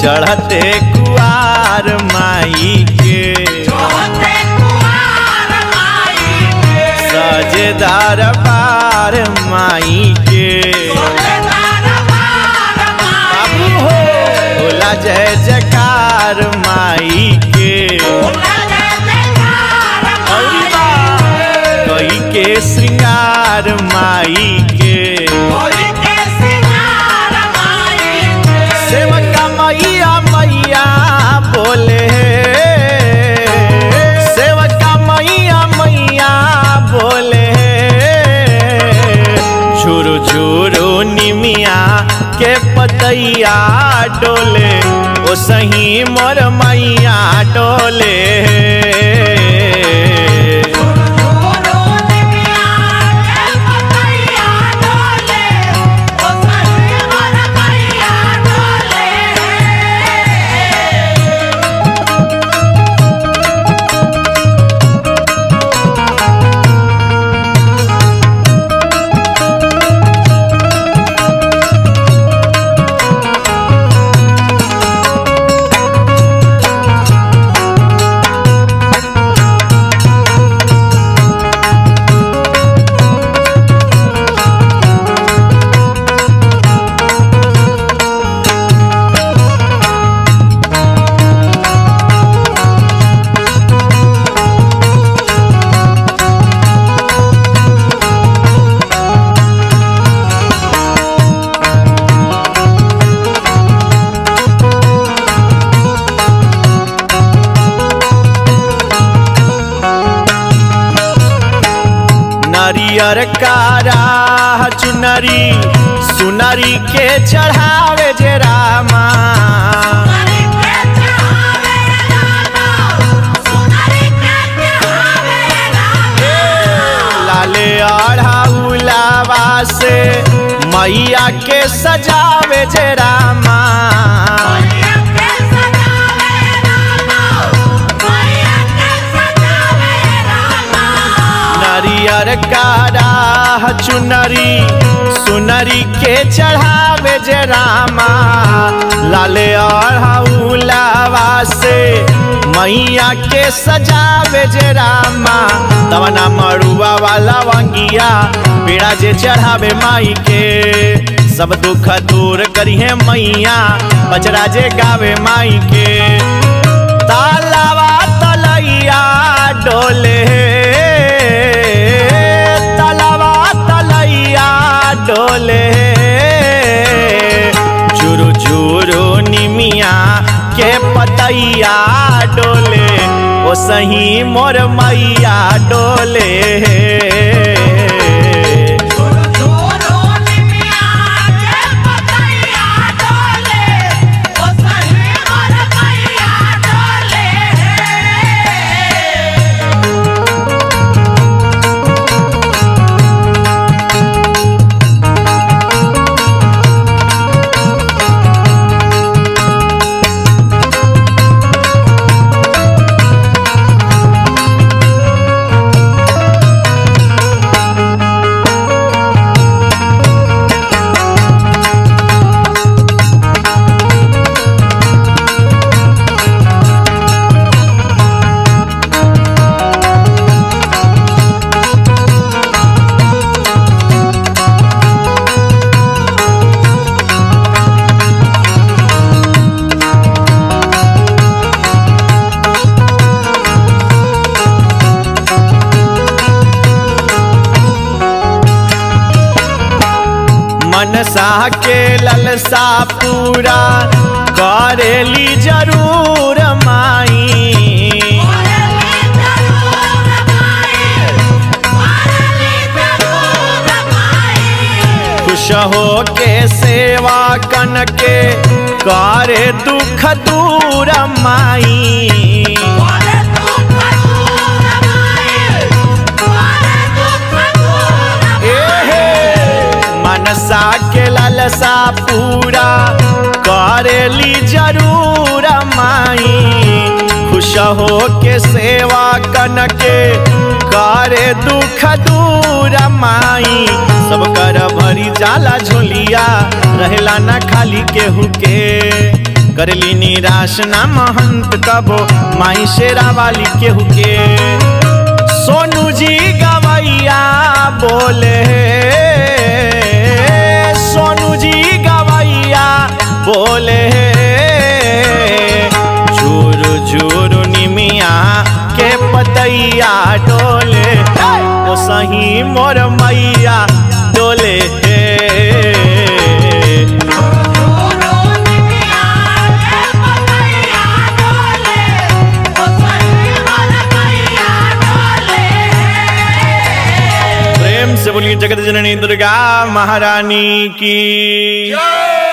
चढ़ते कुआर माई के सजे दरबार माई के बाबू हो भोला जय जयकार माई के औरी बा, कई के श्रृंगार माई के सेवका मैया मैया बोले सेवका मैया मैया बोले झुरु झुरु निमिया के पतैया डोले ओ सही मोर मैया डोले नरियर कारा चुनरी सुनरी के चढ़ावे जे रामा लाले अढ़ाउलावा से मैया के सजावे जे रामा नरियर कारा चुनरी सुनरी के चढ़ावे जे रामा लाले अढ़ाउलावा से मैया के सजावे जे रामा तवना मड़ुआ वाला वंगिया पेड़ा जे चढ़ावे माई के सब दुख दूर करिहे मैया बजरा जे गावे माई के तालावा तलैया डोले तलावा तलैया डोले झुरु झुरु निमिया के पतैया डोले ओ सही मोर मैया डोले मनसा के ललसा पूरा करेली जरूर माई खुश हो के सेवा कन के करे दुख दूर माई मनसा के ललसा पूरा करेली जरूर माई खुश हो के सेवा कन के करे दुख दूर माई सब कर भरी जाला झोलिया रहेला ना खाली केहू के करली निराश ना महंत कबो माई शेरा वाली केहू के सोनू जी गवैया बोले सोनू जी गवैया बोले झूर झूर निमिया के पतैया डोले ओ सही मोर मैया डोले प्रेम से बोलिए जगत जननी दुर्गा महारानी की